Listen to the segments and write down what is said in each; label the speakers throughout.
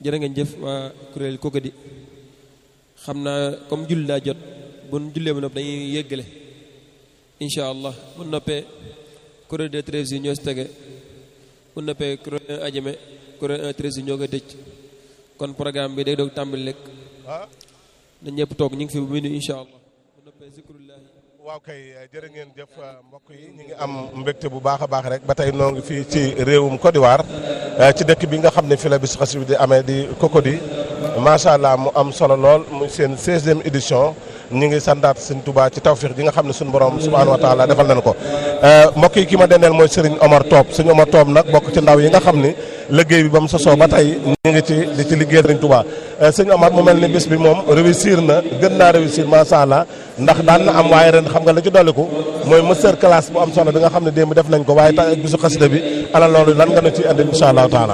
Speaker 1: jërë ngeen jëf waa kuréel Koggadi xam naa comme julli daa jot bu nu jullee ba noppi dañuy yëggale incha allah bu noppee kuréel de treize yi ñoo si tege bu noppee kuréel ajame kuréel un treize yi ñoo koy tëj kon programme bi day doog tàmbali lekk na ñëpp toog ñu ngi fi bu minuit incha allah bu noppee zikrullahi
Speaker 2: waaw kay jërë ngeen jëf mbokk yi ñu ngi am mbégte bu baax a baax rek ba tey noo ngi fii ci réewum Côte d'Ivoire ci dëkk bi nga xam ne fi la bis xasida bi di amee di Cocody macha allah mu am solo lool muy seen 16e édition ñu ngi sandaat sëñ Touba ci tawfiix ji nga xam ne suñu borom subhaanahu wa taala defal nañu ko. mbokk yi ki ma dendeel mooy Serigne Omar Top Serigne Omar Top nag bokk ci ndaw yi nga xam ni liggéey bi ba mu sosoo ba tey ñu ngi ci di ci liggéey Serigne Touba sëñ Omar mu mel ni bis bi moom réussir na gën naa réussir macha allah ndax daan na am waaye ren xam nga la ci dolliku mooy master classe bu am solo bi nga xam ne démb def nañ ko waaye tax bisu xasida bi ala loolu lan nga nu ci andi incha allahu taala.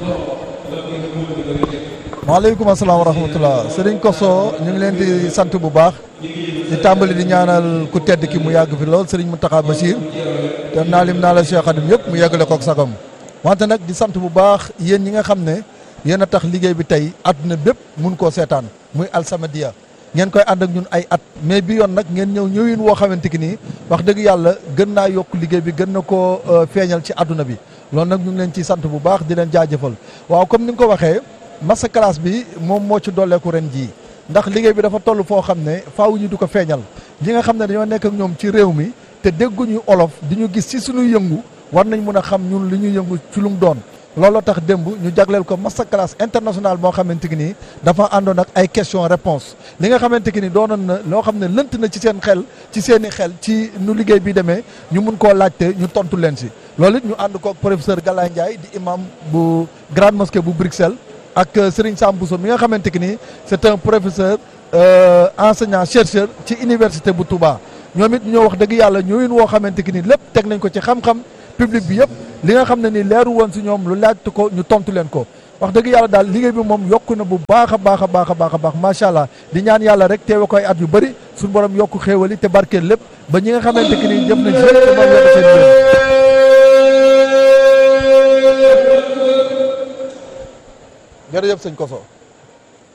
Speaker 3: waaleykum asalaam wa rahmatulah Serigne Kosso ñu ngi leen di sant bu baax di tàmbali di ñaanal ku tedd ki mu yàgg fi lool Serigne Mountakha Bachir te naa lim naa la Cheikh Khadim yëpp mu yeggale kook sagam wante nag di sant bu baax yéen ñi nga xam ne yéen a tax liggéey bi tey àdduna bépp mun koo seetaan muy Alsamadia ngeen koy ànd ak ñun ay at mais bi yoon nag ngeen ñëw ñëwin woo xamante ki nii wax dëgg yàlla gën naa yokk liggéey bi gën na koo feeñal ci àdduna bi loolu nag ñu ngi leen ciy sant bu baax di leen jaajëfal waaw comme ni nga ko waxee massa classe bi moom moo ci dolleeku ren jii ndax liggéey bi dafa toll foo xam ne faaw ñu du ko feeñal ñi nga xam ne dañoo nekk ak ñoom ci réew mi te dégguñu olof di ñu gis ci suñu yëngu war nañ mun a xam ñun li ñuy yëngu ci lu mu doon looloo tax démb ñu jagleel ko massa classe international moo xamante ki nii dafa àndoon ak ay question réponse li nga xamante ki ni doonoon na loo xam ne lënt na ci seen xel ci seen i xel ci nu liggéey bi demee ñu mun koo laajte ñu tontu leen si loolu it ñu ànd kook professeur Galaye Ndiaye di imam bu grande mosquée bu Bruxelles ak Serigne Sam Bousso mi nga xamante ki ni c'est un professeur enseignant chercheur ci université bu Touba ñoom it ñoo wax dëgg yàlla ñooyun woo xamante ki ni lépp teg nañ ko ci xam-xam public bi yëpp li nga xam ne ni leeru woon si ñoom lu laajte ko ñu tontu leen ko wax dëgg yàlla daal liggéey bi moom yokku na bu baax a baax a baax a baax a baax macha allah di ñaan yàlla rek teewe koy at yu bëri suñu borom yokku xéewali te barkeel lépp ba ñi nga xamante ki ni jëf nañ si lépp te moom yokk seen yéen jërëjëf sëñ Koso